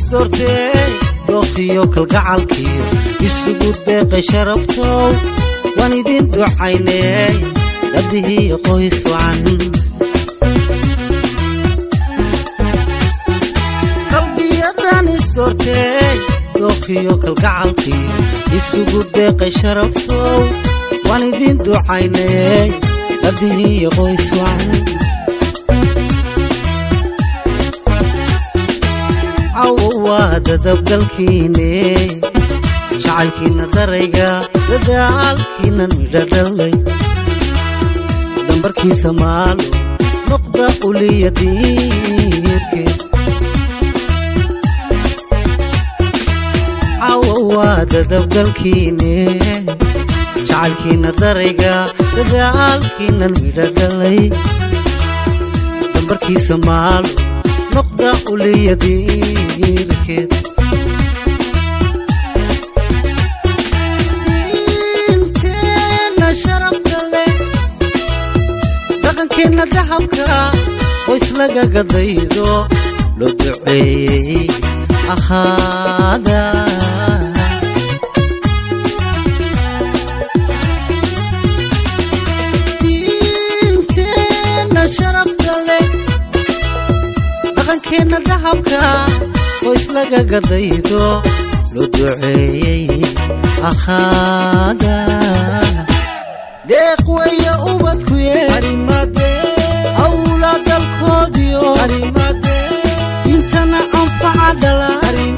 isdoortee dooqiyo kalgacalkiyo isugu deeqay sharaftow waan idin ducaynee dadihii qoys wacan qalbiyadan isdoortee dooqiyo kalgacalkiyo isugu deeqay sharaftow waan idin ducaynee dadihii qoys wacan cawo waa dadabgalkiine jacaylkiina darayga dadaalkiinan midhadhalay dambarkiisa maalo noqda uliya diirke cawo waa dadabgalkiine jacaylkiina darayga dadaalkiinan midhadhalay dambarkiisa maalo noqda uliya diirkeed dhaqankeenna dahabka oo islaga gadaydo loo duceeyey ahaada diinteenna sharafta leh dhaqankeenna dahabka oo islaga gadaydo loo duceeyey ahaada deeq weeye ubadkuye awlaa dalkoodiyo intana anfaca dhala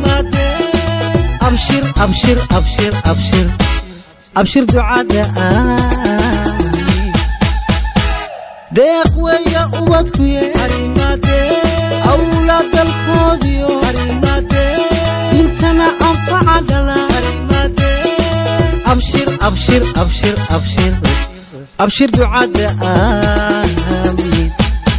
abshir abshir abshir abshir abshir ducada aami deeq weeye ubadkuye awlaa dalkoodiyo intana anfaca dhala abshir abshir abshir abshir abshir ducada aamiin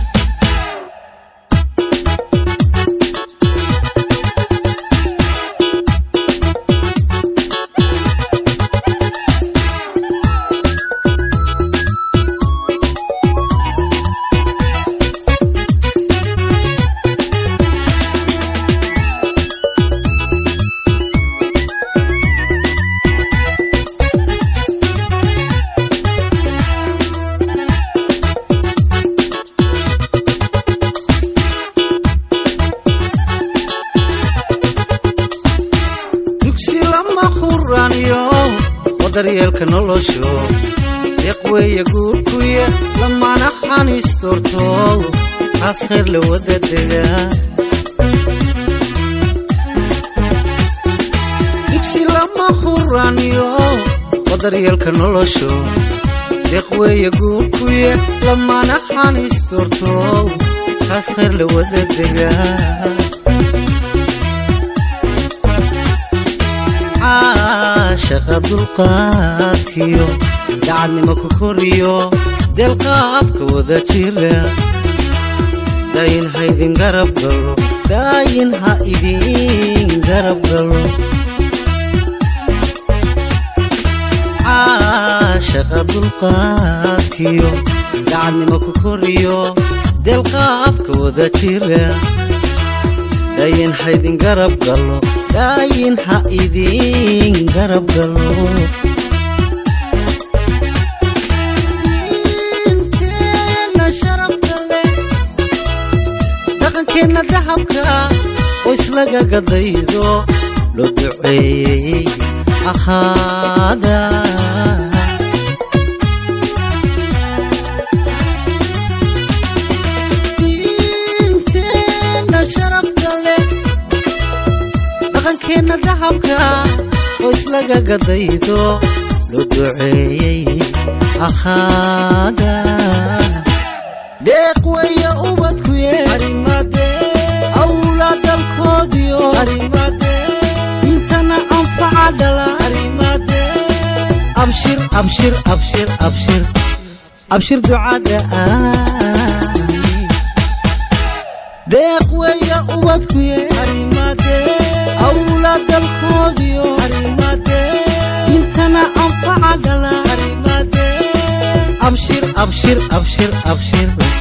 dugsi lama huraaniyo wadaryeelka nolosho deeq weeye guurkuye lamana xaniis doorto taas khayr la wada dega dugsi lama huraaniyo wadaryeelka nolosho deeq weeye guurkuye lamana xaniis doorto taas khayr la wada dega caashaqa dulqaadkiyo dacadnimo ku koriyo deelqaabka wada jira daayin ha idin garab galo daayin ha idin garab galo caashaqa dulqaadkiyo dacadnimo ku koriyo deelqaabka wada jira daayin ha idin garab galo daayin ha idin garab galo diinteenna sharafta leh dhaqankeenna dahabka oo islaga gadaydo loo duceeyey ahaada diinteenna sharafta leh dhaqankeenna dahabka oo islaga gadaydo loo duceeyey ahaada deeq weeye ubadkuye awlaa dalkoodiyo intana anfaca dhala abshir abshir abshir abshir abshir ducada aami deeq weeye ubadkuye awlaa dalkoodiyo intana anfaca dhala abshir abshir abshir abshir